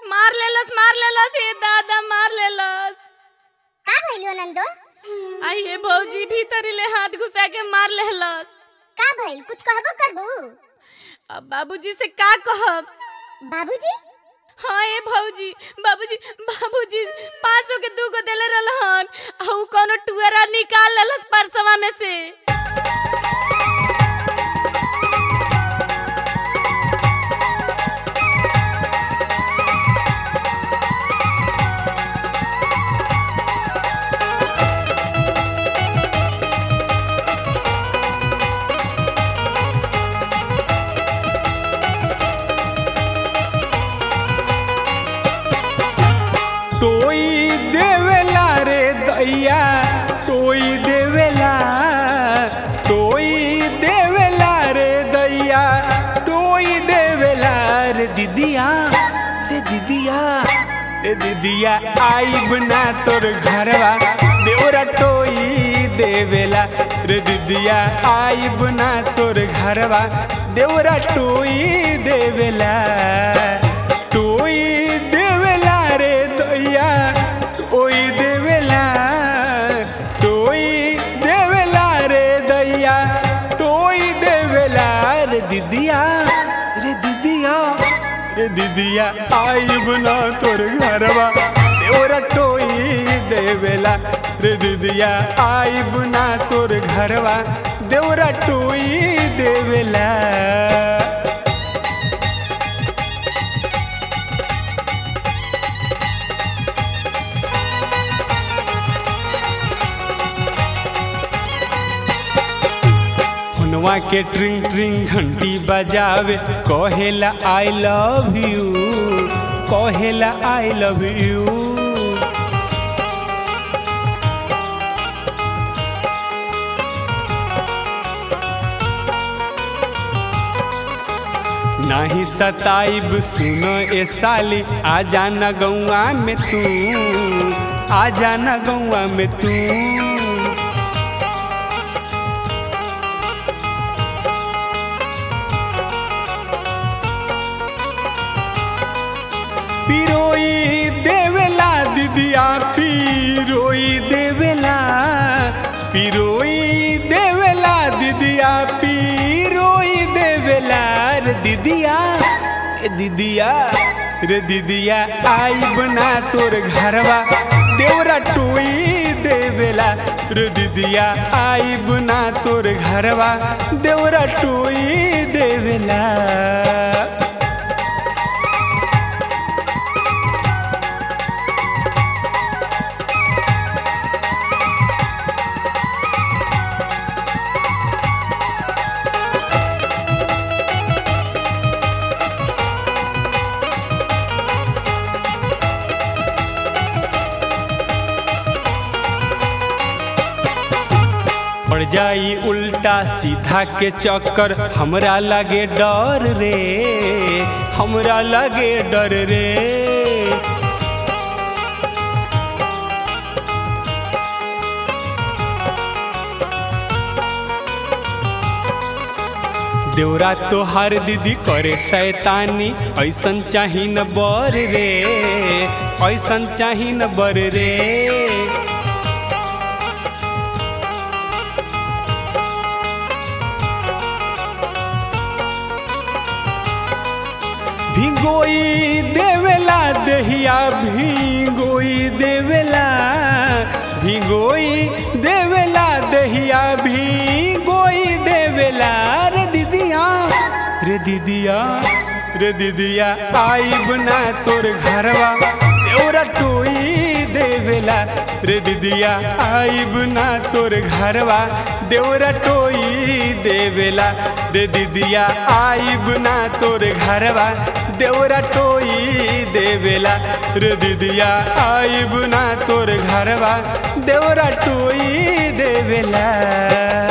मार लेलस मार लेलस ये दादा मार लेलस का भइल नंदो आई हे भौजी भीतरी ले हाथ घुसा के मार लेलस का भइल कुछ कहबो करबू अब बाबूजी से का कहब बाबूजी हाँ ए भौजी बाबूजी बाबूजी पाँच सौ के दू गो देले रहलन आ उ कोनो टुअरा निकाल लेलस परसवा में से टोई देवेला रे दैया टोई देवेला टोई देवेला रे दैया टोई देवेला रे दीदिया रे दीदिया रे दीदिया आई बना तोर घरवा देवरा टोई देवेला रे दीदिया आई बना तोर घरवा देवरा टोई देवेला टोई देवेला रे दैया टोई देवेला टोई देवेला रे दैया टोई देवेला रे दीदिया रे दीदिया रे दीदिया आई बना तोर घरवा देवरा टोई देवेला रे दीदिया आई बना तोर घरवा देवरा टोई देवेला हुनवा के ट्रिंग ट्रिंग घंटी बजावे कहेला आई लव यू कहेला आई लव यू नाही सताइब सुनो ए साली आ जाना गौआ में तू आ जाना गौआ में तू पिरोई देवेला दीदिया पिरोई देवेला पिरोई देवेला दीदिया पिरोई देवेला रे दीदिया रे दीदिया रे दीदिया आई बना तोर घरवा देवरा टोई देवेला रे दीदिया आई बना तोर घरवा देवरा टोई देवेला पड़ जाई उल्टा सीधा के चक्कर हमरा लगे डर रे हमरा लगे डर रे देवरा तोहार दीदी करे शैतानी ऐसन चाही न बर रे ऐसन चाही न बर रे भिंगोई देवेला दहिया भिंगोई देवेला भिंगोई देवेला दहिया भिंगोई देवेला रे दीदिया रे दीदिया रे दीदिया आई बना तोर घरवा देवरा टोई देवेला रे दीदिया आई बना तोर घरवा देवरा टोई देवेला रे दीदिया आई बना तोर घरवा देवरा टोई देवेला रे दीदिया आई बना तोर घरवा देवरा टोई देवेला